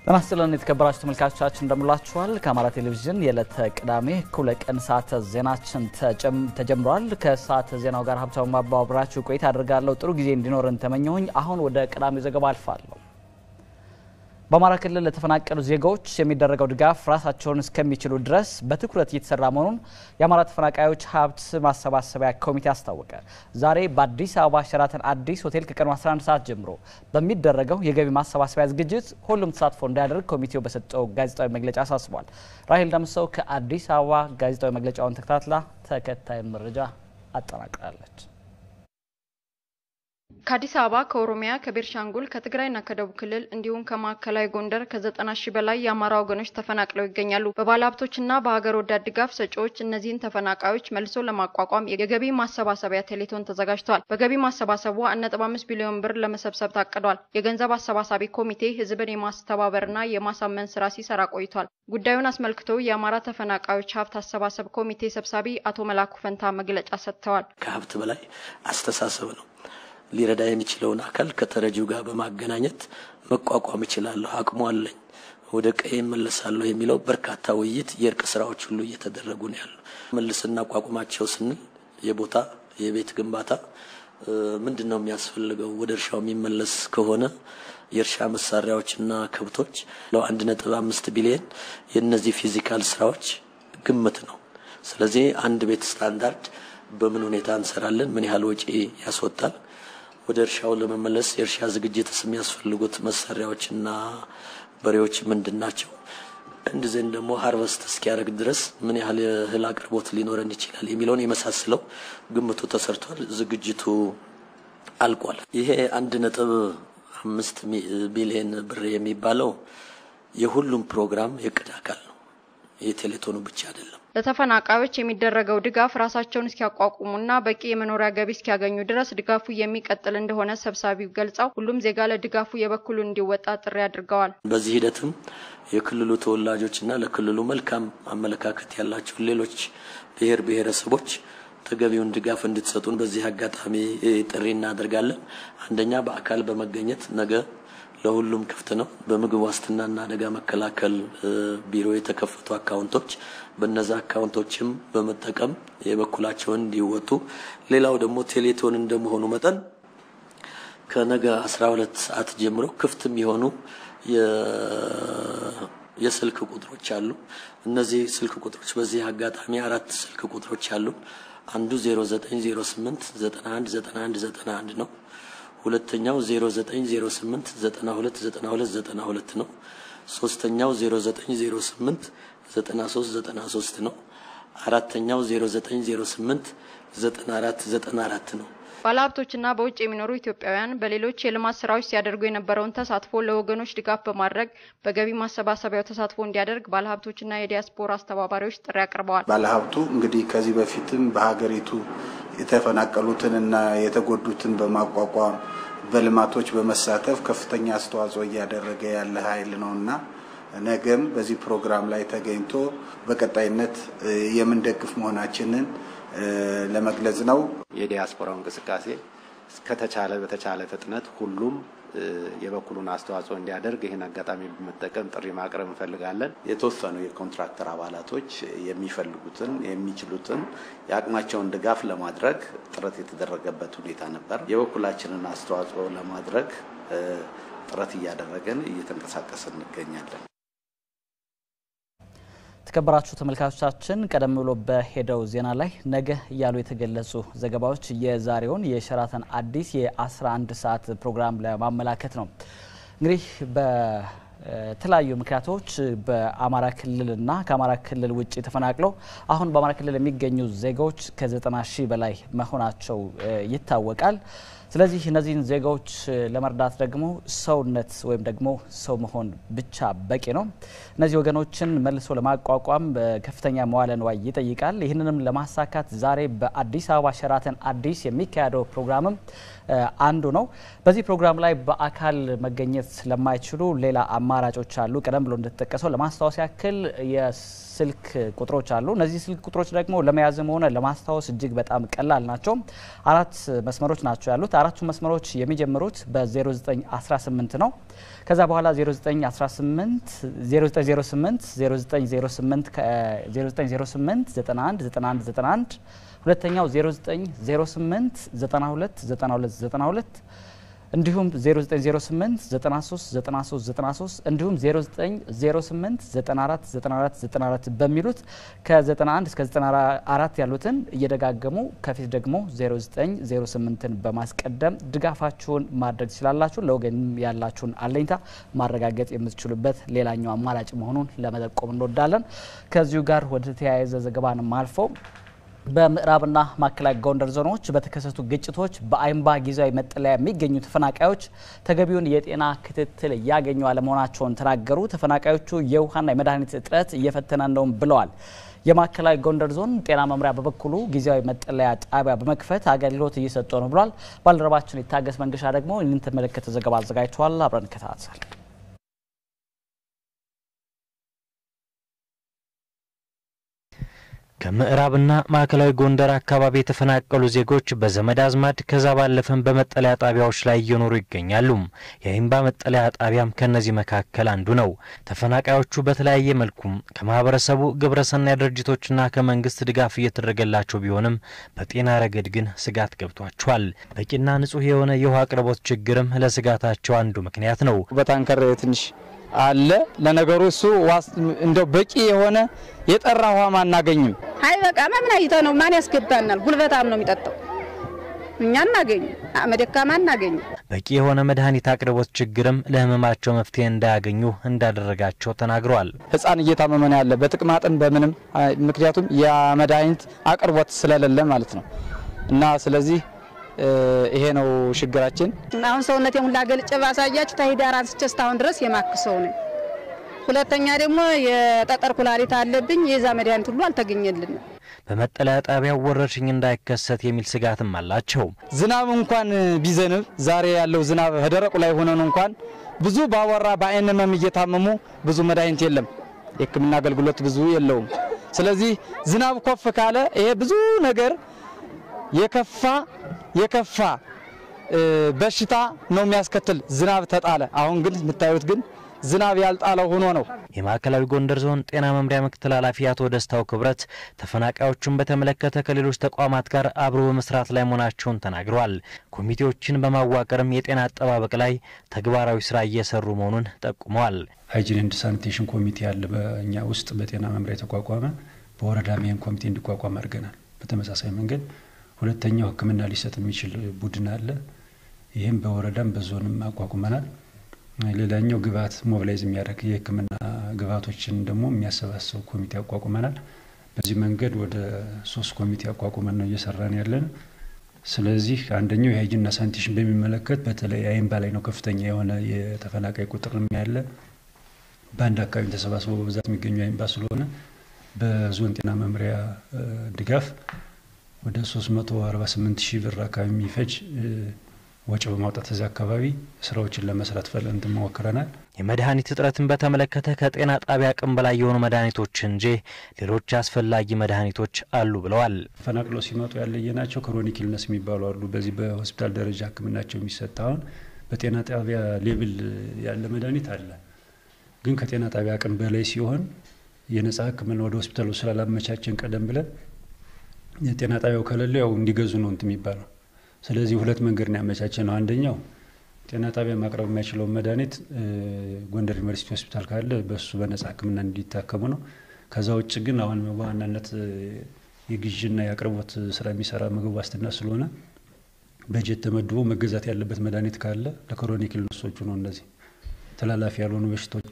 ጤና ይስጥልን የተከበራችሁ ተመልካቾቻችን እንደምላችኋል። ከአማራ ቴሌቪዥን የዕለተ ቅዳሜ እኩለ ቀን ሰዓተ ዜናችን ተጀምሯል። ከሰዓተ ዜናው ጋር ሀብታሙ ማባው አብራችሁ ቆይታ አድርጋለሁ። ጥሩ ጊዜ እንዲኖረን ተመኘሁኝ። አሁን ወደ ቅዳሜው ዘገባ አልፋለሁ። በአማራ ክልል ለተፈናቀሉ ዜጋዎች የሚደረገው ድጋፍ ራሳቸውን እስከሚችሉ ድረስ በትኩረት እየተሰራ መሆኑን የአማራ ተፈናቃዮች ሀብት ማሰባሰቢያ ኮሚቴ አስታወቀ። ዛሬ በአዲስ አበባ ሸራተን አዲስ ሆቴል ከቀኑ 11 ሰዓት ጀምሮ በሚደረገው የገቢ ማሰባሰቢያ ዝግጅት ሁሉም ተሳትፎ እንዲያደርግ ኮሚቴው በሰጠው ጋዜጣዊ መግለጫ አሳስቧል። ራሄል ደምሰው ከአዲስ አበባ ጋዜጣዊ መግለጫውን ተከታትላ ተከታይ መረጃ አጠናቅራለች። ከአዲስ አበባ፣ ከኦሮሚያ፣ ከቤርሻንጉል፣ ከትግራይና ከደቡብ ክልል እንዲሁም ከማዕከላዊ ጎንደር ከዘጠና ሺህ በላይ የአማራ ወገኖች ተፈናቅለው ይገኛሉ። በባለሀብቶችና በሀገር ወዳድ ድጋፍ ሰጪዎች እነዚህን ተፈናቃዮች መልሶ ለማቋቋም የገቢ ማሰባሰቢያ ቴሌቶን ተዘጋጅቷል። በገቢ ማሰባሰቡ አንድ ነጥብ አምስት ቢሊዮን ብር ለመሰብሰብ ታቅዷል። የገንዘብ አሰባሳቢ ኮሚቴ ህዝብን የማስተባበርና የማሳመን ስራ ሲሰራ ቆይቷል። ጉዳዩን አስመልክቶ የአማራ ተፈናቃዮች ሀብት አሰባሰብ ኮሚቴ ሰብሳቢ አቶ መላኩ ፈንታ መግለጫ ሰጥተዋል። ከሀብት በላይ አስተሳሰብ ነው ሊረዳ የሚችለውን አካል ከተረጂው ጋር በማገናኘት መቋቋም እችላለሁ፣ አቅሙ አለኝ፣ ወደ ቀዬ እመለሳለሁ የሚለው በርካታ ውይይት፣ የእርቅ ስራዎች ሁሉ እየተደረጉ ነው ያሉ። መልስ እናቋቁማቸው ስንል የቦታ የቤት ግንባታ ምንድን ነው የሚያስፈልገው? ወደ እርሻው የሚመለስ ከሆነ የእርሻ መሳሪያዎችና ከብቶች አንድ ነጥብ አምስት ቢሊየን የእነዚህ ፊዚካል ስራዎች ግምት ነው። ስለዚህ አንድ ቤት ስታንዳርድ በምን ሁኔታ እንሰራለን? ምን ያህል ወጪ ያስወጣል? ወደ እርሻው ለመመለስ የእርሻ ዝግጅትስ የሚያስፈልጉት መሳሪያዎችና በሬዎች ምንድን ናቸው? እንደዚህም ደግሞ ሀርቨስት እስኪያደርግ ድረስ ምን ያህል የእህል አቅርቦት ሊኖረን ይችላል የሚለውን የመሳሰለው ግምቱ ተሰርቷል። ዝግጅቱ አልቋል። ይሄ አንድ ነጥብ አምስት ቢሊየን ብር የሚባለው የሁሉም ፕሮግራም የእቅድ አካል ነው። የቴሌቶኑ ብቻ አይደለም። ለተፈናቃዮች የሚደረገው ድጋፍ ራሳቸውን እስኪያቋቁሙና በቂ የመኖሪያ ገቢ እስኪያገኙ ድረስ ድጋፉ የሚቀጥል እንደሆነ ሰብሳቢው ገልጸው ሁሉም ዜጋ ለድጋፉ የበኩሉን እንዲወጣ ጥሪ አድርገዋል። በዚህ ሂደትም የክልሉ ተወላጆችና ለክልሉ መልካም አመለካከት ያላቸው ሌሎች ብሔር ብሔረሰቦች ተገቢውን ድጋፍ እንድትሰጡን በዚህ አጋጣሚ ጥሪ እናደርጋለን። አንደኛ በአካል በመገኘት ነገ ለሁሉም ክፍት ነው። በምግብ ዋስትናና አደጋ መከላከል ቢሮ የተከፈቱ አካውንቶች በነዛ አካውንቶችም በመጠቀም የበኩላቸውን እንዲወጡ፣ ሌላው ደግሞ ቴሌቶን እንደመሆኑ መጠን ከነገ 12 ሰዓት ጀምሮ ክፍት የሚሆኑ የስልክ ቁጥሮች አሉ። እነዚህ ስልክ ቁጥሮች በዚህ አጋጣሚ አራት ስልክ ቁጥሮች አሉ። አንዱ 0908 91 91 91 ነው። ሁለተኛው 0908 92 92 92 ነው። ሶስተኛው 0908 93 93 ነው። አራተኛው 0908 94 94 ነው። ባለሀብቶችና በውጭ የሚኖሩ ኢትዮጵያውያን በሌሎች የልማት ስራዎች ሲያደርጉ የነበረውን ተሳትፎ ለወገኖች ድጋፍ በማድረግ በገቢ ማሰባሰቢያው ተሳትፎ እንዲያደርግ ባለሀብቶችና የዲያስፖራ አስተባባሪዎች ጥሪ አቅርበዋል። ባለሀብቱ እንግዲህ ከዚህ በፊትም በሀገሪቱ የተፈናቀሉትንና የተጎዱትን በማቋቋም በልማቶች በመሳተፍ ከፍተኛ አስተዋጽኦ እያደረገ ያለ ኃይል ነውና ነገም በዚህ ፕሮግራም ላይ ተገኝቶ በቀጣይነት የምንደግፍ መሆናችንን ለመግለጽ ነው። የዲያስፖራው እንቅስቃሴ ከተቻለ በተቻለ ፍጥነት ሁሉም የበኩሉን አስተዋጽኦ እንዲያደርግ ይህን አጋጣሚ በመጠቀም ጥሪ ማቅረብ እንፈልጋለን። የተወሰኑ የኮንትራክተር አባላቶች የሚፈልጉትን የሚችሉትን የአቅማቸውን ድጋፍ ለማድረግ ጥረት የተደረገበት ሁኔታ ነበር። የበኩላችንን አስተዋጽኦ ለማድረግ ጥረት እያደረገን እየተንቀሳቀስን እንገኛለን። የተከበራችሁ ተመልካቾቻችን ቀደም ብሎ በሄደው ዜና ላይ ነገ እያሉ የተገለጹ ዘገባዎች የዛሬውን የሸራተን አዲስ የ11 ሰዓት ፕሮግራም ለማመላከት ነው። እንግዲህ በተለያዩ ምክንያቶች በአማራ ክልልና ከአማራ ክልል ውጭ ተፈናቅለው አሁን በአማራ ክልል የሚገኙ ዜጋዎች ከ90 ሺህ በላይ መሆናቸው ይታወቃል። ስለዚህ እነዚህን ዜጋዎች ለመርዳት ደግሞ ሰውነት ወይም ደግሞ ሰው መሆን ብቻ በቂ ነው። እነዚህ ወገኖችን መልሶ ለማቋቋም ከፍተኛ መዋለ ንዋይ ይጠይቃል። ይህንንም ለማሳካት ዛሬ በአዲስ አበባ ሸራተን አዲስ የሚካሄደው ፕሮግራምም አንዱ ነው። በዚህ ፕሮግራም ላይ በአካል መገኘት ለማይችሉ ሌላ አማራጮች አሉ። ቀደም ብሎ እንደተጠቀሰው ለማስታወስ ያክል የስልክ ቁጥሮች አሉ። እነዚህ ስልክ ቁጥሮች ደግሞ ለመያዝም ሆነ ለማስታወስ እጅግ በጣም ቀላል ናቸው። አራት መስመሮች ናቸው ያሉት። አራቱ መስመሮች የሚጀምሩት በ0918 ነው። ከዛ በኋላ 0918 0908 0908 0908 91 91 91 ሁለተኛው 0908 92 92 92 እንዲሁም 0908 93 93 93 እንዲሁም 0908 94 94 94 በሚሉት ከ91 እስከ 94 ያሉትን እየደጋገሙ ከፊት ደግሞ 0908ን በማስቀደም ድጋፋችሁን ማድረግ ትችላላችሁ። ለወገን ያላችሁን አለኝታ ማረጋገጥ የምትችሉበት ሌላኛው አማራጭ መሆኑን ለመጠቆም እንወዳለን። ከዚሁ ጋር ወደ ተያያዘ ዘገባንም አልፈው በምዕራብና ማዕከላዊ ጎንደር ዞኖች በተከሰቱ ግጭቶች በአይምባ ጊዜያዊ መጠለያ የሚገኙ ተፈናቃዮች ተገቢውን የጤና ክትትል እያገኙ አለመሆናቸውን ተናገሩ። ተፈናቃዮቹ የውሃና የመድኃኒት እጥረት እየፈተነ ነውም ብለዋል። የማዕከላዊ ጎንደር ዞን ጤና መምሪያ በበኩሉ ጊዜያዊ መጠለያ ጣቢያ በመክፈት አገልግሎት እየሰጠ ነው ብሏል። ባልደረባችን የታገስ መንገሻ ደግሞ ይህንን ተመለከተ ዘገባ አዘጋጅተዋል። አብረን እንከታተል። ከምዕራብና ማዕከላዊ ጎንደር አካባቢ የተፈናቀሉ ዜጎች በዘመድ አዝማድ ከዛ ባለፈም በመጠለያ ጣቢያዎች ላይ እየኖሩ ይገኛሉ። የአይምባ መጠለያ ጣቢያም ከእነዚህ መካከል አንዱ ነው። ተፈናቃዮቹ በተለያየ መልኩም ከማህበረሰቡ ግብረሰናይ ድርጅቶችና ከመንግስት ድጋፍ እየተደረገላቸው ቢሆንም በጤና ረገድ ግን ስጋት ገብቷቸዋል። በቂና ንጹህ የሆነ የውሃ አቅርቦት ችግርም ለስጋታቸው አንዱ ምክንያት ነው። በታንከር ትንሽ አለ። ለነገሩ እሱ ዋስ እንደው በቂ የሆነ የጠራ ውሃም አናገኝም። አይ በቃ ምን አይተው ነው ማን ያስገባናል? ጉልበታም ነው የሚጠጣው። እኛ አናገኝ አመደካማ አናገኝ። በቂ የሆነ መድኃኒት አቅርቦት ችግርም ለህመማቸው መፍትሄ እንዳያገኙ እንዳደረጋቸው ተናግረዋል። ህፃን እየታመመ ነው ያለ በጥቅማጥን በምንም ምክንያቱም የመድኃኒት አቅርቦት ስለሌለ ማለት ነው እና ስለዚህ ይሄ ነው ችግራችን። አሁን ሰውነቴን ሁላ ገልጬ ባሳያችሁ ተሂዳር አንስቼ እስካሁን ድረስ የማክሰው ነኝ። ሁለተኛ ደግሞ የጠጠር ኩላሊት አለብኝ። የዛ መድኃኒት ሁሉ አልተገኘልንም። በመጠለያ ጣቢያው ወረርሽኝ እንዳይከሰት የሚል ስጋትም አላቸው። ዝናብ እንኳን ቢዘንብ ዛሬ ያለው ዝናብ ደረቁ ላይ ሆነን እንኳን ብዙ ባወራ በአይን ህመም እየታመሙ ብዙ መድኃኒት የለም። የሕክምና አገልግሎት ብዙ የለውም። ስለዚህ ዝናብ ኮፍ ካለ ይሄ ብዙ ነገር የከፋ የከፋ በሽታ ነው የሚያስከትል ዝናብ ተጣለ። አሁን ግን የምታዩት ግን ዝናብ ያልጣለው ሆኖ ነው። የማዕከላዊ ጎንደር ዞን ጤና መምሪያ ምክትል ኃላፊ አቶ ደስታው ክብረት ተፈናቃዮቹን በተመለከተ ከሌሎች ተቋማት ጋር አብሮ በመስራት ላይ መሆናቸውን ተናግረዋል። ኮሚቴዎችን በማዋቀርም የጤና አጠባበቅ ላይ ተግባራዊ ስራ እየሰሩ መሆኑን ጠቁመዋል። ሃይጂን ኤንድ ሳኒቴሽን ኮሚቴ አለ በእኛ ውስጥ በጤና መምሪያ የተቋቋመ በወረዳም ይህን ኮሚቴ እንዲቋቋም አድርገናል። በተመሳሳይ መንገድ ሁለተኛው ሕክምና ሊሰጥ የሚችል ቡድን አለ። ይህም በወረዳም በዞንም አቋቁመናል። ሌላኛው ግብአት ሞቢላይዝ የሚያደርግ የሕክምና ግብአቶችን ደግሞ የሚያሰባስብ ኮሚቴ አቋቁመናል። በዚህ መንገድ ወደ ሶስት ኮሚቴ አቋቁመን ነው እየሰራን ያለን። ስለዚህ አንደኛው የሃይጂንና ሳኒቴሽን በሚመለከት በተለይ አይምባ ላይ ነው ከፍተኛ የሆነ የተፈናቃይ ቁጥር ያለ በአንድ አካባቢ ተሰባስበው በብዛት የሚገኙ አይምባ ስለሆነ በዞን ጤና መምሪያ ድጋፍ ወደ 348 ሺህ ብር አካባቢ የሚፈጅ ወጪ በማውጣት እዚህ አካባቢ ስራዎችን ለመስራት ፈለን ሞክረናል። የመድኃኒት እጥረትን በተመለከተ ከጤና ጣቢያ አቅም በላይ የሆኑ መድኃኒቶች እንጂ ሌሎች አስፈላጊ መድኃኒቶች አሉ ብለዋል። ተፈናቅለው ሲመጡ ያለየናቸው ክሮኒክ ኢልነስ የሚባሉ አሉ። በዚህ በሆስፒታል ደረጃ ሕክምናቸው የሚሰጥ አሁን በጤና ጣቢያ ሌብል ያለ መድኃኒት አለ። ግን ከጤና ጣቢያ አቅም በላይ ሲሆን የነጻ ሕክምና ወደ ሆስፒታሉ ስላላመቻችን ቀደም ብለን የጤና ጣቢያው ከሌለ ያው እንዲገዙ ነው እንትን የሚባለው ስለዚህ ሁለት መንገድ ነው ያመቻቸ ነው። አንደኛው ጤና ጣቢያ ማቅረብ የማይችለውን መድኃኒት ጎንደር ዩኒቨርሲቲ ሆስፒታል ካለ በሱ በነጻ ህክምና እንዲታከሙ ነው። ከዛ ውጭ ግን አሁን በዋናነት የግዥና የአቅርቦት ስራ የሚሰራ ምግብ ዋስትና ስለሆነ በጀት ተመድቦ መገዛት ያለበት መድኃኒት ካለ ለክሮኒክ ኢልነሶቹ ነው። እነዚህ ተላላፊ ያልሆኑ በሽታዎች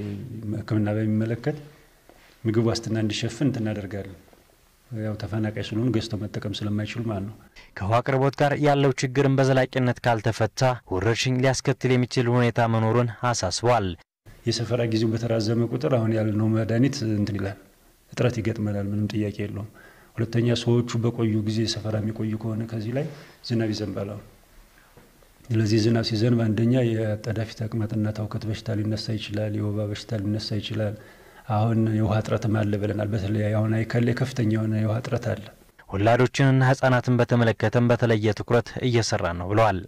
ህክምና በሚመለከት ምግብ ዋስትና እንዲሸፍን እናደርጋለን። ያው ተፈናቃይ ስለሆኑ ገዝተው መጠቀም ስለማይችሉ ማለት ነው። ከውሃ አቅርቦት ጋር ያለው ችግርን በዘላቂነት ካልተፈታ ወረርሽኝ ሊያስከትል የሚችል ሁኔታ መኖሩን አሳስበዋል። የሰፈራ ጊዜው በተራዘመ ቁጥር አሁን ያልነው መድኃኒት እንትን ይላል፣ እጥረት ይገጥመናል። ምንም ጥያቄ የለውም። ሁለተኛ ሰዎቹ በቆዩ ጊዜ ሰፈራ የሚቆዩ ከሆነ ከዚህ ላይ ዝናብ ይዘንባል። አሁን ስለዚህ ዝናብ ሲዘንብ አንደኛ የአጣዳፊ ተቅማጥና ተውከት በሽታ ሊነሳ ይችላል። የወባ በሽታ ሊነሳ ይችላል። አሁን የውሃ እጥረትም አለ ብለናል። በተለይ አሁን አይከል ላይ ከፍተኛ የሆነ የውሃ እጥረት አለ። ወላዶችንና ህጻናትን በተመለከተም በተለየ ትኩረት እየሰራ ነው ብለዋል።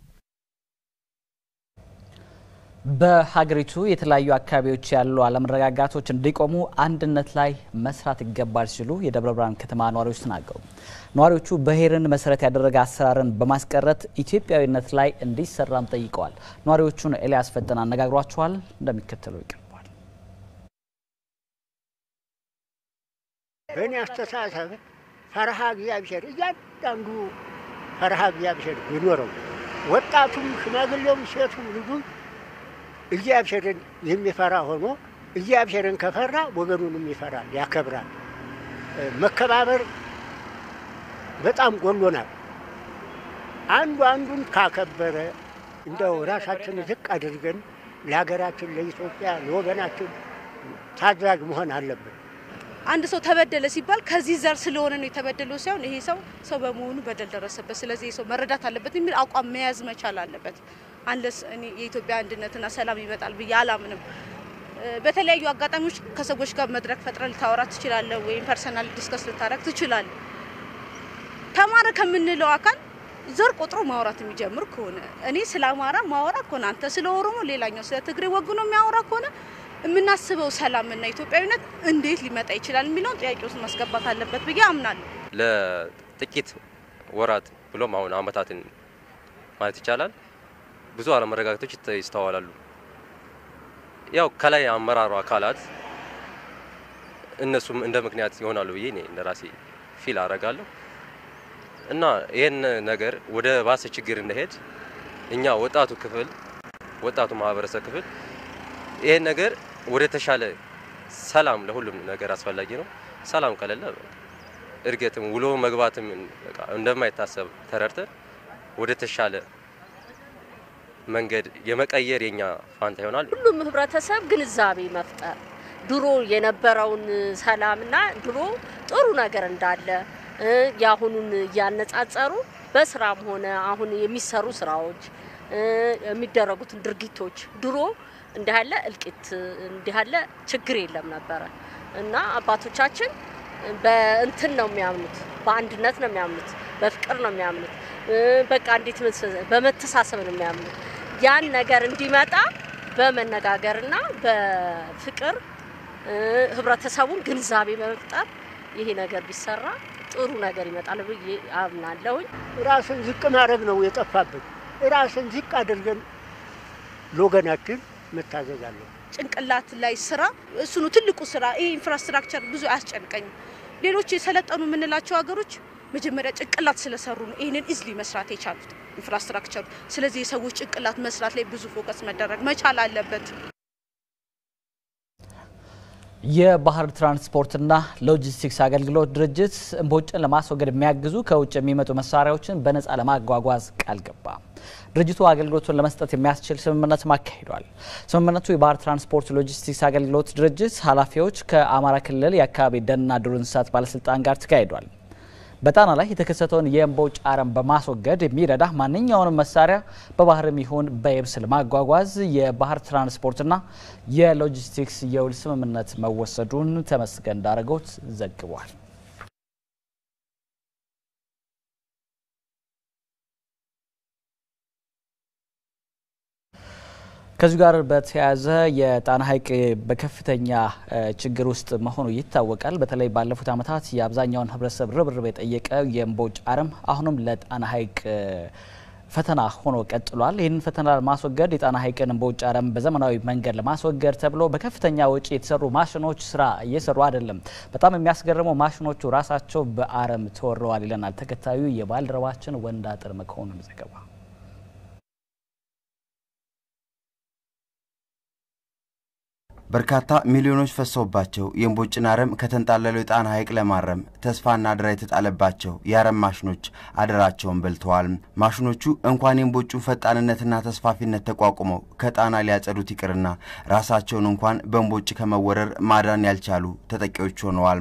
በሀገሪቱ የተለያዩ አካባቢዎች ያሉ አለመረጋጋቶች እንዲቆሙ አንድነት ላይ መስራት ይገባል ሲሉ የደብረ ብርሃን ከተማ ነዋሪዎች ተናገሩ። ነዋሪዎቹ ብሔርን መሰረት ያደረገ አሰራርን በማስቀረት ኢትዮጵያዊነት ላይ እንዲሰራም ጠይቀዋል። ነዋሪዎቹን ኤልያስ ፈጠና አነጋግሯቸዋል፣ እንደሚከተለው ይቀርባል። በእኔ አስተሳሰብ ፈርሃ እግዚአብሔር እያንዳንዱ ፈርሃ እግዚአብሔር ቢኖረው ወጣቱም፣ ሽማግሌውም፣ ሴቱም ልጁም እግዚአብሔርን የሚፈራ ሆኖ እግዚአብሔርን ከፈራ ወገኑንም ይፈራል፣ ያከብራል። መከባበር በጣም ጎሎናል። አንዱ አንዱን ካከበረ እንደው ራሳችን ዝቅ አድርገን ለሀገራችን፣ ለኢትዮጵያ፣ ለወገናችን ታዛዥ መሆን አለብን። አንድ ሰው ተበደለ ሲባል ከዚህ ዘር ስለሆነ ነው የተበደለው ሳይሆን ይሄ ሰው ሰው በመሆኑ በደል ደረሰበት፣ ስለዚህ ይህ ሰው መረዳት አለበት የሚል አቋም መያዝ መቻል አለበት። አንለስ እኔ የኢትዮጵያ አንድነትና ሰላም ይመጣል ብዬ አላምንም። በተለያዩ አጋጣሚዎች ከሰዎች ጋር መድረክ ፈጥረ ልታወራ ትችላለህ፣ ወይም ፐርሰናል ዲስከስ ልታረግ ትችላለህ። ተማረ ከምንለው አካል ዘር ቆጥሮ ማውራት የሚጀምር ከሆነ እኔ ስለ አማራ ማወራ ከሆነ አንተ ስለ ኦሮሞ፣ ሌላኛው ስለ ትግሬ ወግኖ የሚያወራ ከሆነ የምናስበው ሰላምና ኢትዮጵያዊነት እንዴት ሊመጣ ይችላል የሚለውን ጥያቄ ውስጥ ማስገባት አለበት ብዬ አምናለሁ። ለጥቂት ወራት ብሎም አሁን አመታትን ማለት ይቻላል ብዙ አለመረጋጋቶች ይስተዋላሉ። ያው ከላይ አመራሩ አካላት እነሱም እንደ ምክንያት ይሆናሉ ብዬ እኔ እንደ ራሴ ፊል አረጋለሁ እና ይህን ነገር ወደ ባሰ ችግር እንደሄድ እኛ ወጣቱ ክፍል ወጣቱ ማህበረሰብ ክፍል ይህን ነገር ወደ ተሻለ ሰላም ለሁሉም ነገር አስፈላጊ ነው። ሰላም ከሌለ እድገትም ውሎ መግባትም እንደማይታሰብ ተረድተን ወደ ተሻለ መንገድ የመቀየር የኛ ፋንታ ይሆናል። ሁሉም ህብረተሰብ ግንዛቤ መፍጠር ድሮ የነበረውን ሰላምና ድሮ ጥሩ ነገር እንዳለ የአሁኑን እያነጻጸሩ በስራም ሆነ አሁን የሚሰሩ ስራዎች የሚደረጉትን ድርጊቶች ድሮ እንዲህ ያለ እልቂት እንዲህ ያለ ችግር የለም ነበረ እና አባቶቻችን በእንትን ነው የሚያምኑት፣ በአንድነት ነው የሚያምኑት፣ በፍቅር ነው የሚያምኑት። በቃ እንዴት በመተሳሰብ ነው የሚያምኑት። ያን ነገር እንዲመጣ በመነጋገርና በፍቅር ህብረተሰቡን ግንዛቤ በመፍጠር ይሄ ነገር ቢሰራ ጥሩ ነገር ይመጣል ብዬ አምናለሁኝ። ራስን ዝቅ ማድረግ ነው የጠፋብን። ራስን ዝቅ አድርገን ለወገናችን መታዘዝ አለ። ጭንቅላት ላይ ስራ እሱ ነው ትልቁ ስራ። ይሄ ኢንፍራስትራክቸር ብዙ አያስጨንቀኝም። ሌሎች የሰለጠኑ የምንላቸው ሀገሮች መጀመሪያ ጭንቅላት ስለሰሩ ነው ይህንን ኢዝሊ መስራት የቻሉት ኢንፍራስትራክቸሩ። ስለዚህ የሰዎች ጭንቅላት መስራት ላይ ብዙ ፎከስ መደረግ መቻል አለበት። የባህር ትራንስፖርትና ሎጂስቲክስ አገልግሎት ድርጅት እምቦጭን ለማስወገድ የሚያግዙ ከውጭ የሚመጡ መሳሪያዎችን በነፃ ለማጓጓዝ ቃል ገባ። ድርጅቱ አገልግሎቱን ለመስጠት የሚያስችል ስምምነት አካሂዷል። ስምምነቱ የባህር ትራንስፖርት ሎጂስቲክስ አገልግሎት ድርጅት ኃላፊዎች ከአማራ ክልል የአካባቢ ደንና ዱር እንስሳት ባለስልጣን ጋር ተካሂዷል። በጣና ላይ የተከሰተውን የእምቦጭ አረም በማስወገድ የሚረዳ ማንኛውንም መሳሪያ በባህርም ይሁን በየብስ ለማጓጓዝ የባህር ትራንስፖርትና የሎጂስቲክስ የውል ስምምነት መወሰዱን ተመስገን ዳረጎት ዘግቧል። ከዚሁ ጋር በተያያዘ የጣና ሐይቅ በከፍተኛ ችግር ውስጥ መሆኑ ይታወቃል። በተለይ ባለፉት ዓመታት የአብዛኛውን ሕብረተሰብ ርብርብ የጠየቀ የእምቦጭ አረም አሁንም ለጣና ሐይቅ ፈተና ሆኖ ቀጥሏል። ይህንን ፈተና ለማስወገድ የጣና ሐይቅን እምቦጭ አረም በዘመናዊ መንገድ ለማስወገድ ተብሎ በከፍተኛ ወጪ የተሰሩ ማሽኖች ስራ እየሰሩ አይደለም። በጣም የሚያስገርመው ማሽኖቹ ራሳቸው በአረም ተወረዋል ይለናል ተከታዩ የባልደረባችን ወንድ አጥር መኮንን ዘገባ። በርካታ ሚሊዮኖች ፈሰውባቸው የእምቦጭን አረም ከተንጣለለው የጣና ሐይቅ ለማረም ተስፋና አደራ የተጣለባቸው የአረም ማሽኖች አደራቸውን በልተዋል። ማሽኖቹ እንኳን የእምቦጩን ፈጣንነትና ተስፋፊነት ተቋቁመው ከጣና ሊያጸዱት ይቅርና ራሳቸውን እንኳን በእምቦጭ ከመወረር ማዳን ያልቻሉ ተጠቂዎች ሆነዋል።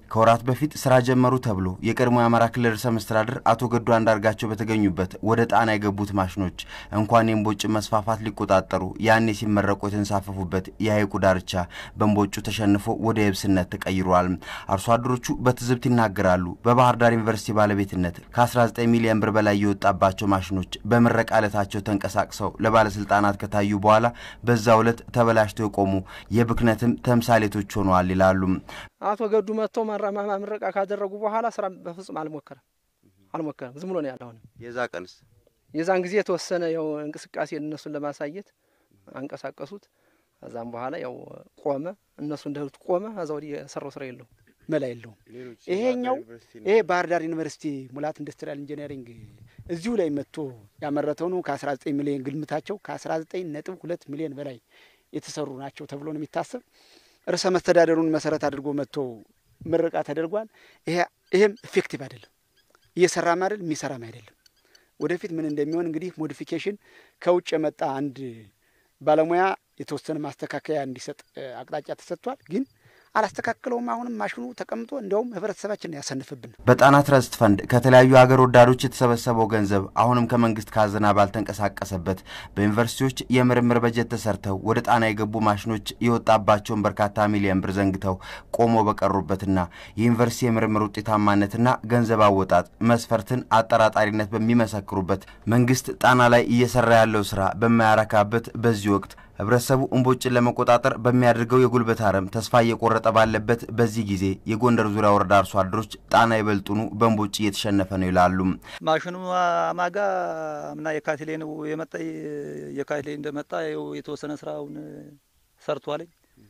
ከወራት በፊት ስራ ጀመሩ ተብሎ የቀድሞ የአማራ ክልል ርዕሰ መስተዳድር አቶ ገዱ አንዳርጋቸው በተገኙበት ወደ ጣና የገቡት ማሽኖች እንኳን የእምቦጭ መስፋፋት ሊቆጣጠሩ ያኔ ሲመረቁ የተንሳፈፉበት የሐይቁ ዳርቻ በእምቦጩ ተሸንፎ ወደ የብስነት ተቀይሯል። አርሶ አደሮቹ በትዝብት ይናገራሉ። በባህር ዳር ዩኒቨርሲቲ ባለቤትነት ከ19 ሚሊዮን ብር በላይ የወጣባቸው ማሽኖች በምረቃ ዕለታቸው ተንቀሳቅሰው ለባለስልጣናት ከታዩ በኋላ በዛው ዕለት ተበላሽተው የቆሙ የብክነትም ተምሳሌቶች ሆነዋል ይላሉ። አቶ ገዱ መጥቶ ማራማማ ምረቃ ካደረጉ በኋላ ስራ በፍጹም አልሞከረም አልሞከረም። ዝም ብሎ ነው ያለ። አሁን የዛ ቀንስ የዛን ጊዜ የተወሰነ ያው እንቅስቃሴ እነሱን ለማሳየት አንቀሳቀሱት። ከዛም በኋላ ያው ቆመ። እነሱ እንደሉት ቆመ። ከዛ ወዲህ የሰራው ስራ የለውም፣ መላ የለውም። ይሄኛው ይሄ ባህር ዳር ዩኒቨርሲቲ ሙላት ኢንዱስትሪያል ኢንጂነሪንግ እዚሁ ላይ መጥቶ ያመረተው ነው። ከ19 ሚሊዮን ግምታቸው ከ19 ነጥብ ሁለት ሚሊዮን በላይ የተሰሩ ናቸው ተብሎ ነው የሚታሰብ። ርዕሰ መስተዳደሩን መሰረት አድርጎ መጥቶ ምረቃ ተደርጓል። ይሄም ኢፌክቲቭ አይደለም፣ እየሰራም አይደል የሚሰራም አይደለም። ወደፊት ምን እንደሚሆን እንግዲህ ሞዲፊኬሽን ከውጭ የመጣ አንድ ባለሙያ የተወሰነ ማስተካከያ እንዲሰጥ አቅጣጫ ተሰጥቷል ግን አላስተካክለውም። አሁንም ማሽኑ ተቀምጦ እንዲያውም ህብረተሰባችን ያሰንፍብን። በጣና ትረስት ፈንድ ከተለያዩ ሀገር ወዳዶች የተሰበሰበው ገንዘብ አሁንም ከመንግስት ካዝና ባልተንቀሳቀሰበት በዩኒቨርሲቲዎች የምርምር በጀት ተሰርተው ወደ ጣና የገቡ ማሽኖች የወጣባቸውን በርካታ ሚሊዮን ብር ዘንግተው ቆሞ በቀሩበትና የዩኒቨርሲቲ የምርምር ውጤታማነትና ገንዘብ አወጣጥ መስፈርትን አጠራጣሪነት በሚመሰክሩበት መንግስት ጣና ላይ እየሰራ ያለው ስራ በማያረካበት በዚህ ወቅት ህብረተሰቡ እምቦጭን ለመቆጣጠር በሚያደርገው የጉልበት አረም ተስፋ እየቆረጠ ባለበት በዚህ ጊዜ የጎንደር ዙሪያ ወረዳ አርሶ አደሮች ጣና ይበልጡኑ በእምቦጭ እየተሸነፈ ነው ይላሉ። ማሽኑ ማጋ ምና የካቲት ላይ ነው የመጣ የካቲት ላይ እንደመጣ የተወሰነ ስራውን ሰርቷለኝ።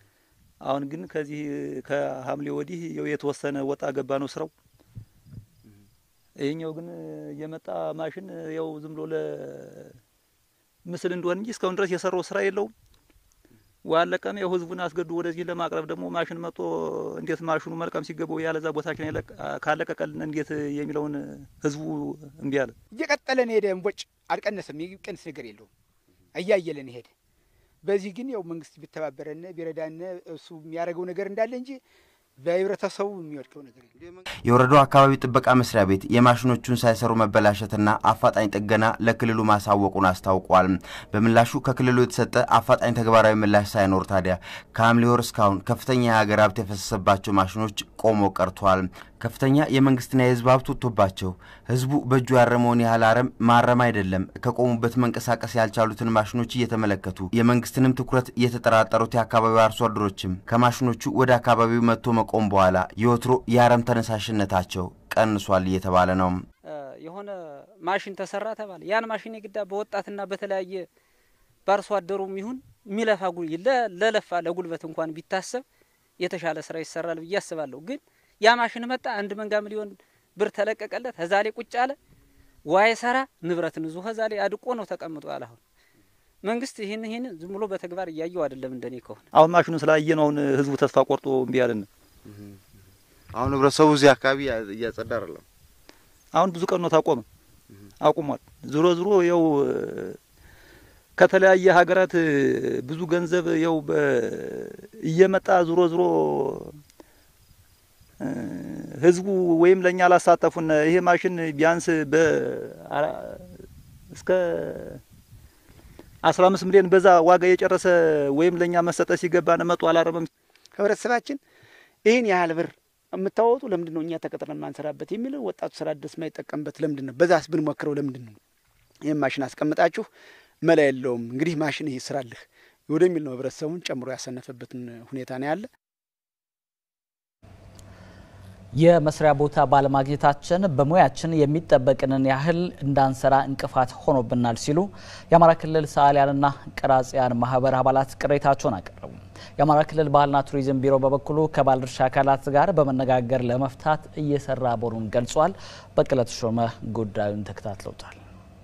አሁን ግን ከዚህ ከሐምሌ ወዲህ የተወሰነ ወጣ ገባ ነው ስራው። ይህኛው ግን የመጣ ማሽን ያው ዝም ብሎ ምስል እንደሆን እንጂ እስካሁን ድረስ የሰራው ስራ የለውም። ዋለቀም ያው ህዝቡን አስገዱ ወደዚህ ለማቅረብ ደግሞ ማሽን መጥቶ እንዴት ማሽኑ መልቀም ሲገባው ያለዛ ቦታችን ካለቀቀልን እንዴት የሚለውን ህዝቡ እምቢ አለ። እየቀጠለን ሄደ። እምቦጭ አልቀነሰም፣ የሚቀንስ ነገር የለውም። እያየለን ሄደ። በዚህ ግን ያው መንግስት ቢተባበረን ቢረዳን እሱ የሚያደርገው ነገር እንዳለ እንጂ በህብረተሰቡ የሚወድቀው ነገር የወረዳው አካባቢ ጥበቃ መስሪያ ቤት የማሽኖቹን ሳይሰሩ መበላሸትና አፋጣኝ ጥገና ለክልሉ ማሳወቁን አስታውቋል። በምላሹ ከክልሉ የተሰጠ አፋጣኝ ተግባራዊ ምላሽ ሳይኖር ታዲያ ከሐምሌ ወር እስካሁን ከፍተኛ የሀገር ሀብት የፈሰሰባቸው ማሽኖች ቆሞ ቀርቷል። ከፍተኛ የመንግስትና የህዝብ ሀብት ወጥቶባቸው ህዝቡ በእጁ ያረመውን ያህል አረም ማረም አይደለም ከቆሙበት መንቀሳቀስ ያልቻሉትን ማሽኖች እየተመለከቱ የመንግስትንም ትኩረት የተጠራጠሩት የአካባቢው አርሶ አደሮችም ከማሽኖቹ ወደ አካባቢው መጥቶ መቆም በኋላ የወትሮ የአረም ተነሳሽነታቸው ቀንሷል እየተባለ ነው። የሆነ ማሽን ተሰራ ተባለ። ያን ማሽን የግዳ በወጣትና በተለያየ በአርሶ አደሩም ይሁን የሚለፋ ለለፋ ለጉልበት እንኳን ቢታሰብ የተሻለ ስራ ይሰራል ብዬ አስባለሁ ግን ያ ማሽን መጣ። አንድ መንጋ ሚሊዮን ብር ተለቀቀለት። ከዛ ላይ ቁጭ አለ። ዋይ ሰራ ንብረትን ዙ ከዛ ላይ አድቆ ነው ተቀምጦ ያለ። አሁን መንግስት ይህን ይህን ዝም ብሎ በተግባር እያየው አይደለም። እንደኔ ከሆነ አሁን ማሽኑ ስላየ ነው አሁን ህዝቡ ተስፋ ቆርጦ እምቢ ያለን። አሁን ህብረተሰቡ እዚህ አካባቢ እያጸዳ አይደለም። አሁን ብዙ ቀን ነው ታቆመ፣ አቁሟል። ዞሮ ዞሮ ያው ከተለያየ ሀገራት ብዙ ገንዘብ ያው እየመጣ ዞሮ ዞሮ ህዝቡ ወይም ለእኛ አላሳተፉን። ይሄ ማሽን ቢያንስ በ እስከ አስራ አምስት ሚሊዮን በዛ ዋጋ የጨረሰ ወይም ለእኛ መሰጠት ሲገባ መጡ አላረመም። ህብረተሰባችን ይህን ያህል ብር የምታወጡ ለምንድን ነው እኛ ተቀጥረን ማንሰራበት የሚለው ወጣቱ ስራ ድረስ የማይጠቀምበት ለምንድን ነው? በዛስ ብንሞክረው ለምንድን ነው? ይህም ማሽን አስቀምጣችሁ መላ የለውም እንግዲህ ማሽን ይህ ስራልህ ወደሚል ነው ህብረተሰቡን ጨምሮ ያሰነፈበትን ሁኔታ ነው ያለ። የመስሪያ ቦታ ባለማግኘታችን በሙያችን የሚጠበቅንን ያህል እንዳንሰራ እንቅፋት ሆኖብናል ሲሉ የአማራ ክልል ሰዓሊያንና ቀራጺያን ማህበር አባላት ቅሬታቸውን አቀረቡ። የአማራ ክልል ባህልና ቱሪዝም ቢሮ በበኩሉ ከባለድርሻ አካላት ጋር በመነጋገር ለመፍታት እየሰራ መሆኑን ገልጿል። በቀለ ተሾመ ጉዳዩን ተከታትለውታል።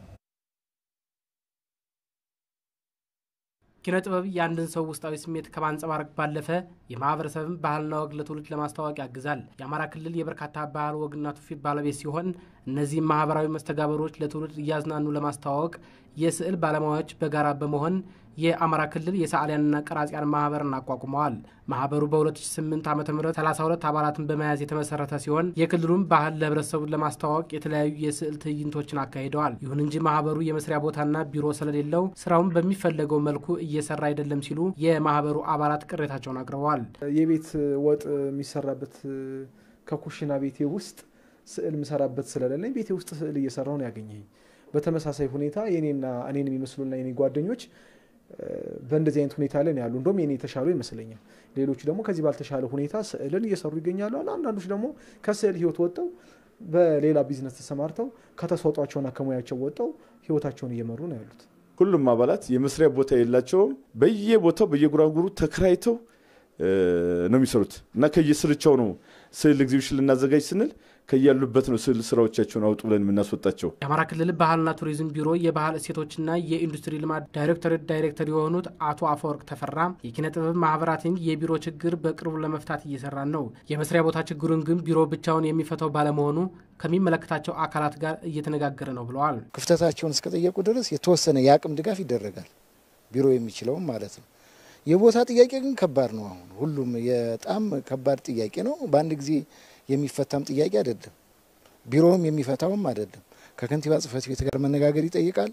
ኪነ ጥበብ የአንድን ሰው ውስጣዊ ስሜት ከማንጸባረቅ ባለፈ የማህበረሰብን ባህልና ወግ ለትውልድ ለማስተዋወቅ ያግዛል። የአማራ ክልል የበርካታ ባህል ወግና ትውፊት ባለቤት ሲሆን እነዚህም ማህበራዊ መስተጋበሮች ለትውልድ እያዝናኑ ለማስተዋወቅ የስዕል ባለሙያዎች በጋራ በመሆን የአማራ ክልል የሰዓሊያንና ቀራጺያን ማህበርን አቋቁመዋል። ማህበሩ በ2008 ዓ ም 32 አባላትን በመያዝ የተመሰረተ ሲሆን የክልሉን ባህል ለህብረተሰቡ ለማስተዋወቅ የተለያዩ የስዕል ትዕይንቶችን አካሂደዋል። ይሁን እንጂ ማህበሩ የመስሪያ ቦታና ቢሮ ስለሌለው ስራውን በሚፈለገው መልኩ እየሰራ አይደለም ሲሉ የማህበሩ አባላት ቅሬታቸውን አቅርበዋል። የቤት ወጥ የሚሰራበት ከኩሽና ቤቴ ውስጥ ስዕል ምሰራበት ስለሌለኝ ቤቴ ውስጥ ስዕል እየሰራሁ ነው ያገኘኝ። በተመሳሳይ ሁኔታ የኔና እኔን የሚመስሉና የኔ ጓደኞች በእንደዚህ አይነት ሁኔታ ላይ ነው ያሉ። እንደውም የኔ የተሻሉ ይመስለኛል። ሌሎቹ ደግሞ ከዚህ ባልተሻለ ሁኔታ ስዕልን እየሰሩ ይገኛሉ። አንዳንዶች ደግሞ ከስዕል ህይወት ወጥተው በሌላ ቢዝነስ ተሰማርተው ከተሰጧቸውና ከሙያቸው ወጥተው ህይወታቸውን እየመሩ ነው ያሉት። ሁሉም አባላት የመስሪያ ቦታ የላቸውም። በየቦታው በየጉራጉሩ ተከራይተው ነው የሚሰሩት እና ከየስርቻው ነው ስዕል ኤግዚቢሽን ልናዘጋጅ ስንል ከያሉበት ነው ስዕል ስራዎቻቸውን አውጡ ብለን የምናስወጣቸው። የአማራ ክልል ባህልና ቱሪዝም ቢሮ የባህል እሴቶችና የኢንዱስትሪ ልማት ዳይሬክቶሬት ዳይሬክተር የሆኑት አቶ አፈወርቅ ተፈራ የኪነ ጥበብ ማህበራትን የቢሮ ችግር በቅርቡ ለመፍታት እየሰራን ነው። የመስሪያ ቦታ ችግሩን ግን ቢሮ ብቻውን የሚፈታው ባለመሆኑ ከሚመለከታቸው አካላት ጋር እየተነጋገረ ነው ብለዋል። ክፍተታቸውን እስከጠየቁ ድረስ የተወሰነ የአቅም ድጋፍ ይደረጋል፣ ቢሮ የሚችለውም ማለት ነው። የቦታ ጥያቄ ግን ከባድ ነው። አሁን ሁሉም በጣም ከባድ ጥያቄ ነው። በአንድ ጊዜ የሚፈታም ጥያቄ አይደለም። ቢሮውም የሚፈታውም አይደለም። ከከንቲባ ጽሕፈት ቤት ጋር መነጋገር ይጠይቃል።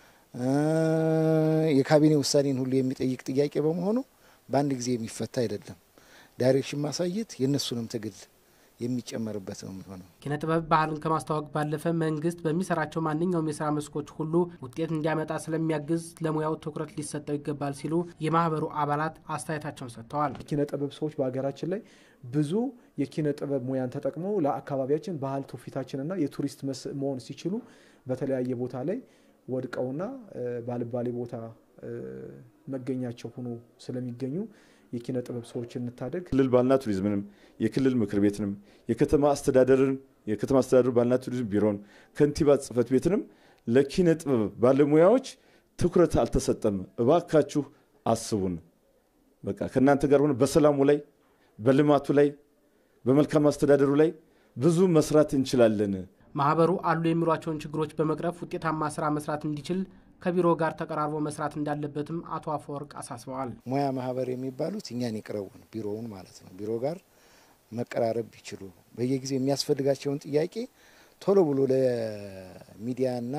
የካቢኔ ውሳኔን ሁሉ የሚጠይቅ ጥያቄ በመሆኑ በአንድ ጊዜ የሚፈታ አይደለም። ዳይሬክሽን ማሳየት የእነሱንም ትግል የሚጨመርበት ነው የሚሆነው። ኪነ ጥበብ ባህልን ከማስተዋወቅ ባለፈ መንግስት በሚሰራቸው ማንኛውም የስራ መስኮች ሁሉ ውጤት እንዲያመጣ ስለሚያግዝ ለሙያው ትኩረት ሊሰጠው ይገባል ሲሉ የማህበሩ አባላት አስተያየታቸውን ሰጥተዋል። ኪነ ጥበብ ሰዎች በሀገራችን ላይ ብዙ የኪነ ጥበብ ሙያን ተጠቅመው ለአካባቢያችን ባህል ትውፊታችንና የቱሪስት መስህብ መሆን ሲችሉ በተለያየ ቦታ ላይ ወድቀውና ባልባሌ ቦታ መገኛቸው ሆኖ ስለሚገኙ የኪነ ጥበብ ሰዎችን እንታደግ። ክልል ባህልና ቱሪዝምንም የክልል ምክር ቤትንም የከተማ አስተዳደርን የከተማ አስተዳደሩ ባህልና ቱሪዝም ቢሮን ከንቲባ ጽሕፈት ቤትንም ለኪነ ጥበብ ባለሙያዎች ትኩረት አልተሰጠም። እባካችሁ አስቡን። በቃ ከእናንተ ጋር ሆነ በሰላሙ ላይ በልማቱ ላይ በመልካም አስተዳደሩ ላይ ብዙ መስራት እንችላለን። ማህበሩ አሉ የሚሏቸውን ችግሮች በመቅረፍ ውጤታማ ስራ መስራት እንዲችል ከቢሮ ጋር ተቀራርቦ መስራት እንዳለበትም አቶ አፈወርቅ አሳስበዋል። ሙያ ማህበር የሚባሉት እኛን ይቅረቡን፣ ቢሮውን ማለት ነው። ቢሮ ጋር መቀራረብ ቢችሉ በየጊዜው የሚያስፈልጋቸውን ጥያቄ ቶሎ ብሎ ለሚዲያና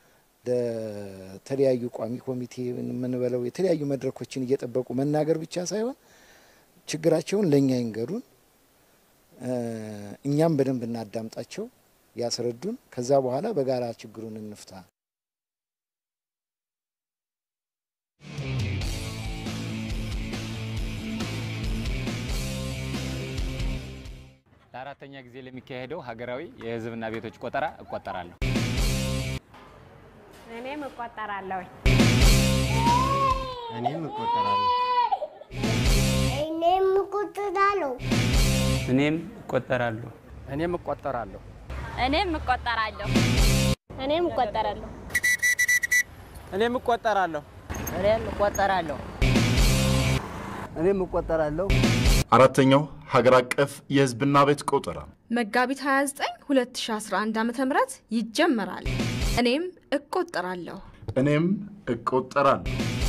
ለተለያዩ ቋሚ ኮሚቴ የምንበለው የተለያዩ መድረኮችን እየጠበቁ መናገር ብቻ ሳይሆን ችግራቸውን ለእኛ ይንገሩን፣ እኛም በደንብ እናዳምጣቸው፣ ያስረዱን። ከዛ በኋላ በጋራ ችግሩን እንፍታ። ለአራተኛ ጊዜ ለሚካሄደው ሀገራዊ የሕዝብና ቤቶች ቆጠራ እቆጠራለሁ። እኔም እቆጠራለሁ። እኔም እቆጠራለሁ። እኔም እቆጠራለሁ። እኔም እቆጠራለሁ። እኔም እቆጠራለሁ። እኔም እቆጠራለሁ። እኔም እቆጠራለሁ። እኔም እቆጠራለሁ። እኔም እቆጠራለሁ። እኔም እቆጠራለሁ። አራተኛው ሀገር አቀፍ የህዝብና ቤት ቆጠራ መጋቢት 29 2011 ዓ ም ይጀመራል። እኔም እቆጠራለሁ። እኔም እቆጠራለሁ።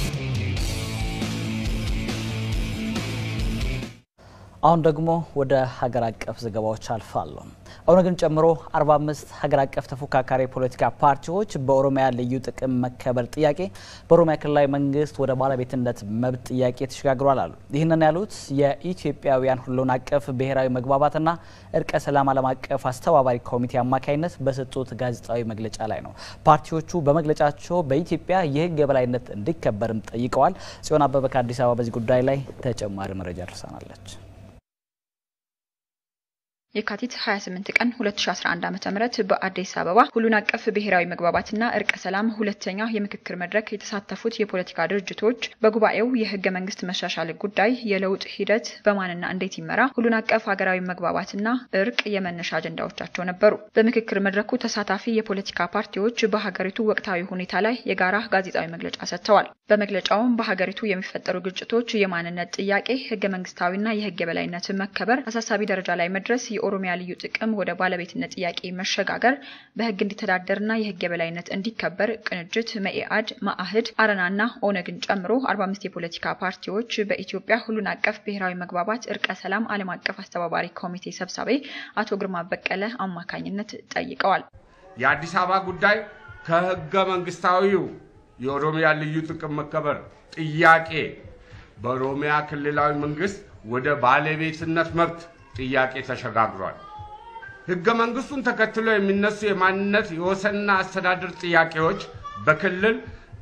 አሁን ደግሞ ወደ ሀገር አቀፍ ዘገባዎች አልፋለሁ። ኦነግን ጨምሮ 45 ሀገር አቀፍ ተፎካካሪ የፖለቲካ ፓርቲዎች በኦሮሚያ ልዩ ጥቅም መከበር ጥያቄ በኦሮሚያ ክልላዊ መንግስት ወደ ባለቤትነት መብት ጥያቄ ተሸጋግሯል አሉ። ይህንን ያሉት የኢትዮጵያውያን ሁሉን አቀፍ ብሔራዊ መግባባትና እርቀ ሰላም ዓለም አቀፍ አስተባባሪ ኮሚቴ አማካኝነት በሰጡት ጋዜጣዊ መግለጫ ላይ ነው። ፓርቲዎቹ በመግለጫቸው በኢትዮጵያ የህግ የበላይነት እንዲከበርም ጠይቀዋል። ጽዮን አበበ ከአዲስ አበባ በዚህ ጉዳይ ላይ ተጨማሪ መረጃ ደርሳናለች። የካቲት 28 ቀን 2011 ዓ.ም በአዲስ አበባ ሁሉን አቀፍ ብሔራዊ መግባባትና እርቀ ሰላም ሁለተኛ የምክክር መድረክ የተሳተፉት የፖለቲካ ድርጅቶች በጉባኤው የህገ መንግስት መሻሻል ጉዳይ፣ የለውጥ ሂደት በማንና እንዴት ይመራ፣ ሁሉን አቀፍ ሀገራዊ መግባባትና እርቅ የመነሻ አጀንዳዎቻቸው ነበሩ። በምክክር መድረኩ ተሳታፊ የፖለቲካ ፓርቲዎች በሀገሪቱ ወቅታዊ ሁኔታ ላይ የጋራ ጋዜጣዊ መግለጫ ሰጥተዋል። በመግለጫውም በሀገሪቱ የሚፈጠሩ ግጭቶች፣ የማንነት ጥያቄ፣ ህገ መንግስታዊና የህግ የበላይነት መከበር አሳሳቢ ደረጃ ላይ መድረስ የኦሮሚያ ልዩ ጥቅም ወደ ባለቤትነት ጥያቄ መሸጋገር በህግ እንዲተዳደርና የህግ የበላይነት እንዲከበር ቅንጅት፣ መኢአድ፣ መአህድ፣ አረናና ኦነግን ጨምሮ 45 የፖለቲካ ፓርቲዎች በኢትዮጵያ ሁሉን አቀፍ ብሔራዊ መግባባት እርቀ ሰላም ዓለም አቀፍ አስተባባሪ ኮሚቴ ሰብሳቢ አቶ ግርማ በቀለ አማካኝነት ጠይቀዋል። የአዲስ አበባ ጉዳይ ከህገ መንግስታዊው የኦሮሚያ ልዩ ጥቅም መከበር ጥያቄ በኦሮሚያ ክልላዊ መንግስት ወደ ባለቤትነት መብት ጥያቄ ተሸጋግሯል። ህገ መንግስቱን ተከትሎ የሚነሱ የማንነት የወሰንና አስተዳደር ጥያቄዎች በክልል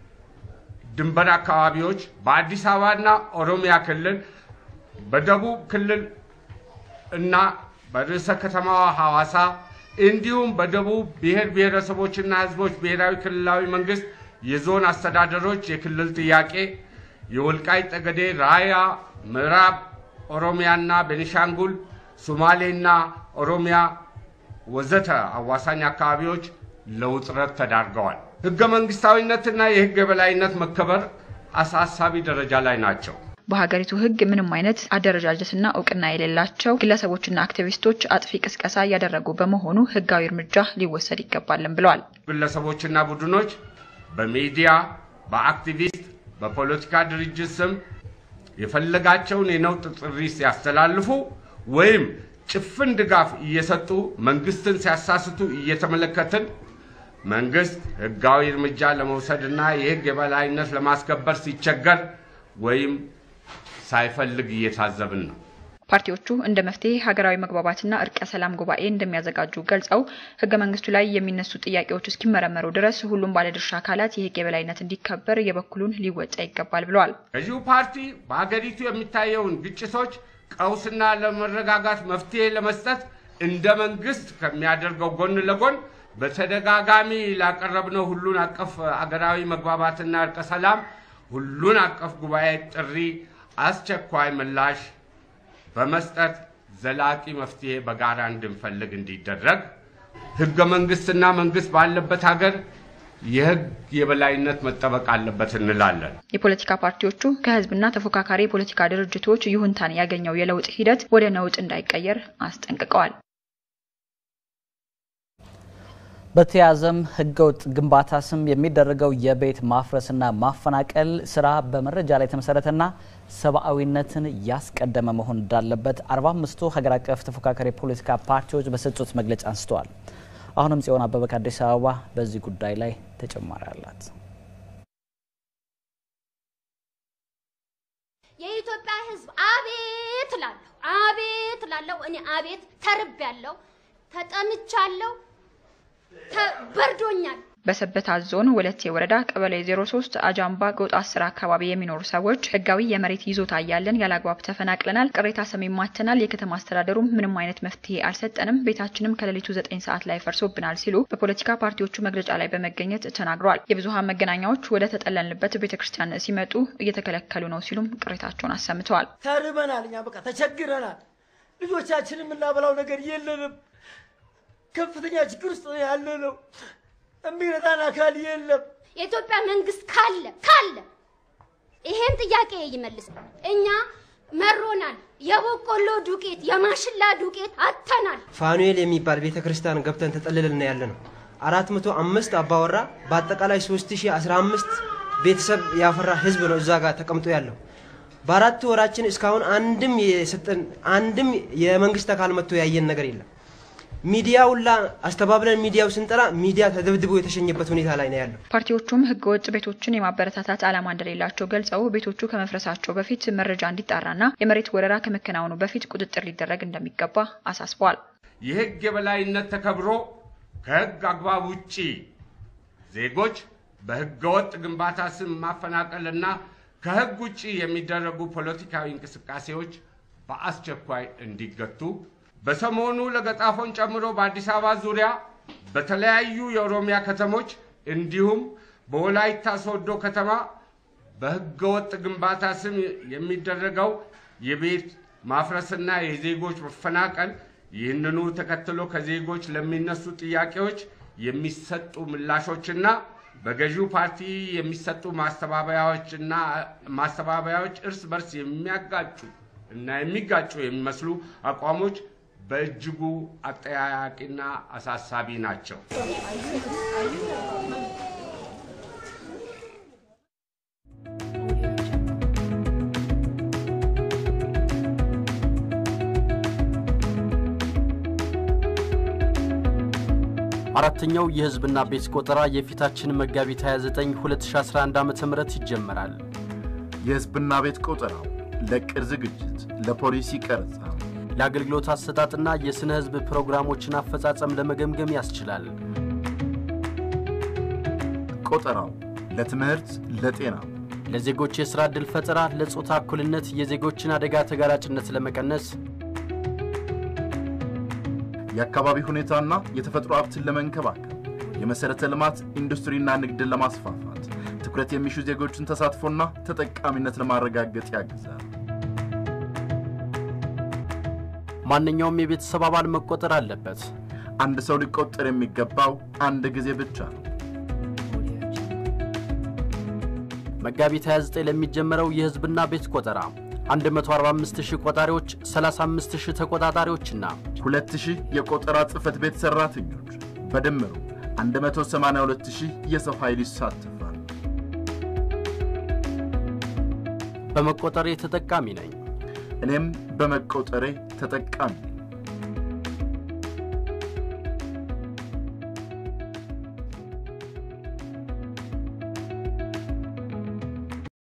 ድንበር አካባቢዎች፣ በአዲስ አበባና ኦሮሚያ ክልል፣ በደቡብ ክልል እና በርዕሰ ከተማዋ ሐዋሳ እንዲሁም በደቡብ ብሔር ብሔረሰቦችና ህዝቦች ብሔራዊ ክልላዊ መንግስት የዞን አስተዳደሮች የክልል ጥያቄ የወልቃይት ጠገዴ፣ ራያ፣ ምዕራብ ኦሮሚያና ቤኒሻንጉል፣ ሶማሌና ኦሮሚያ ወዘተ አዋሳኝ አካባቢዎች ለውጥረት ተዳርገዋል። ህገ መንግስታዊነትና የህግ የበላይነት መከበር አሳሳቢ ደረጃ ላይ ናቸው። በሀገሪቱ ህግ ምንም አይነት አደረጃጀትና እውቅና የሌላቸው ግለሰቦችና አክቲቪስቶች አጥፊ ቅስቀሳ እያደረጉ በመሆኑ ህጋዊ እርምጃ ሊወሰድ ይገባልን ብለዋል። ግለሰቦችና ቡድኖች በሚዲያ በአክቲቪስት በፖለቲካ ድርጅት ስም የፈለጋቸውን የነውጥ ጥሪ ሲያስተላልፉ ወይም ጭፍን ድጋፍ እየሰጡ መንግስትን ሲያሳስቱ እየተመለከትን መንግስት ህጋዊ እርምጃ ለመውሰድና የህግ የበላይነት ለማስከበር ሲቸገር ወይም ሳይፈልግ እየታዘብን ነው። ፓርቲዎቹ እንደ መፍትሄ ሀገራዊ መግባባትና እርቀ ሰላም ጉባኤ እንደሚያዘጋጁ ገልጸው ህገ መንግስቱ ላይ የሚነሱ ጥያቄዎች እስኪመረመሩ ድረስ ሁሉም ባለድርሻ አካላት የህግ የበላይነት እንዲከበር የበኩሉን ሊወጣ ይገባል ብለዋል። ገዢው ፓርቲ በሀገሪቱ የሚታየውን ግጭቶች፣ ቀውስና ለመረጋጋት መፍትሄ ለመስጠት እንደ መንግስት ከሚያደርገው ጎን ለጎን በተደጋጋሚ ላቀረብነው ሁሉን አቀፍ አገራዊ መግባባትና እርቀ ሰላም ሁሉን አቀፍ ጉባኤ ጥሪ አስቸኳይ ምላሽ በመስጠት ዘላቂ መፍትሄ በጋራ እንድንፈልግ እንዲደረግ ህገ መንግስትና መንግስት ባለበት ሀገር የህግ የበላይነት መጠበቅ አለበት እንላለን። የፖለቲካ ፓርቲዎቹ ከህዝብና ተፎካካሪ የፖለቲካ ድርጅቶች ይሁንታን ያገኘው የለውጥ ሂደት ወደ ነውጥ እንዳይቀየር አስጠንቅቀዋል። በተያያዘም ህገወጥ ግንባታ ስም የሚደረገው የቤት ማፍረስና ማፈናቀል ስራ በመረጃ ላይ የተመሰረተና ሰብአዊነትን ያስቀደመ መሆን እንዳለበት 45ቱ ሀገር አቀፍ ተፎካካሪ የፖለቲካ ፓርቲዎች በሰጡት መግለጫ አንስተዋል። አሁንም ጽዮን አበበ ከአዲስ አበባ በዚህ ጉዳይ ላይ ተጨማሪ አላት። የኢትዮጵያ ህዝብ አቤት እላለሁ፣ አቤት እላለሁ። እኔ አቤት ተርቤያለሁ፣ ተጠምቻለሁ፣ በርዶኛል። በሰበታ ዞን ወለቴ ወረዳ ቀበሌ 03 አጃምባ ጎጥ 10 አካባቢ የሚኖሩ ሰዎች ህጋዊ የመሬት ይዞታ እያለን ያለአግባብ ተፈናቅለናል፣ ቅሬታ ሰሚ ማተናል፣ የከተማ አስተዳደሩም ምንም አይነት መፍትሄ አልሰጠንም፣ ቤታችንም ከሌሊቱ 9 ሰዓት ላይ ፈርሶብናል ሲሉ በፖለቲካ ፓርቲዎቹ መግለጫ ላይ በመገኘት ተናግረዋል። የብዙሃን መገናኛዎች ወደ ተጠለልንበት ቤተክርስቲያን ሲመጡ እየተከለከሉ ነው ሲሉም ቅሬታቸውን አሰምተዋል። ተርበናል፣ እኛ በቃ ተቸግረናል። ልጆቻችንም የምናበላው ነገር የለንም። ከፍተኛ ችግር ውስጥ ነው ያለነው። የሚረዳን አካል የለም። የኢትዮጵያ መንግስት ካለ ካለ ይሄን ጥያቄ ይመልስ። እኛ መሮናል። የበቆሎ ዱቄት፣ የማሽላ ዱቄት አጥተናል። ፋኑኤል የሚባል ቤተ ክርስቲያን ገብተን ተጠልለን ያለ ነው። አራት መቶ አምስት አባወራ በአጠቃላይ ሶስት ሺህ አስራ አምስት ቤተሰብ ያፈራ ህዝብ ነው እዛ ጋር ተቀምጦ ያለው። በአራት ወራችን እስካሁን አንድም የሰጠን አንድም የመንግስት አካል መጥቶ ያየን ነገር የለም። ሚዲያውላ አስተባብለን ሚዲያው ስንጠራ ሚዲያ ተደብድቦ የተሸኘበት ሁኔታ ላይ ነው ያለው። ፓርቲዎቹም ህገወጥ ቤቶችን የማበረታታት ዓላማ እንደሌላቸው ገልጸው ቤቶቹ ከመፍረሳቸው በፊት መረጃ እንዲጣራና የመሬት ወረራ ከመከናወኑ በፊት ቁጥጥር ሊደረግ እንደሚገባ አሳስበዋል። የህግ የበላይነት ተከብሮ ከህግ አግባብ ውጪ ዜጎች በህገወጥ ግንባታ ስም ማፈናቀልና ከህግ ውጪ የሚደረጉ ፖለቲካዊ እንቅስቃሴዎች በአስቸኳይ እንዲገቱ በሰሞኑ ለገጣፎን ጨምሮ በአዲስ አበባ ዙሪያ በተለያዩ የኦሮሚያ ከተሞች እንዲሁም በወላይታ ሶዶ ከተማ በህገወጥ ግንባታ ስም የሚደረገው የቤት ማፍረስና የዜጎች መፈናቀል ይህንኑ ተከትሎ ከዜጎች ለሚነሱ ጥያቄዎች የሚሰጡ ምላሾችና በገዢው ፓርቲ የሚሰጡ ማስተባበያዎችና ማስተባበያዎች እርስ በርስ የሚያጋጩ እና የሚጋጩ የሚመስሉ አቋሞች በእጅጉ አጠያያቂና አሳሳቢ ናቸው። አራተኛው የህዝብና ቤት ቆጠራ የፊታችን መጋቢት 29 2011 ዓ ም ይጀመራል። የህዝብና ቤት ቆጠራው ለቅድ ዝግጅት፣ ለፖሊሲ ቀረጻ፣ ለአገልግሎት አሰጣጥና የሥነ ህዝብ ፕሮግራሞችን አፈጻጸም ለመገምገም ያስችላል። ቆጠራው ለትምህርት፣ ለጤና፣ ለዜጎች የሥራ ዕድል ፈጠራ፣ ለጾታ እኩልነት፣ የዜጎችን አደጋ ተጋላጭነት ለመቀነስ የአካባቢ ሁኔታና የተፈጥሮ ሀብትን ለመንከባከብ የመሠረተ ልማት ኢንዱስትሪና ንግድን ለማስፋፋት ትኩረት የሚሹ ዜጎችን ተሳትፎና ተጠቃሚነት ለማረጋገጥ ያግዛል። ማንኛውም የቤተሰብ አባል መቆጠር አለበት። አንድ ሰው ሊቆጠር የሚገባው አንድ ጊዜ ብቻ ነው። መጋቢት 29 ለሚጀመረው የህዝብና ቤት ቆጠራ 145000 ቆጣሪዎች፣ 35000 ተቆጣጣሪዎችና 2000 የቆጠራ ጽሕፈት ቤት ሠራተኞች በድምሩ 182000 የሰው ኃይል ይሳተፋል። በመቆጠሬ ተጠቃሚ ነኝ። እኔም በመቆጠሬ ተጠቃሚ ነኝ።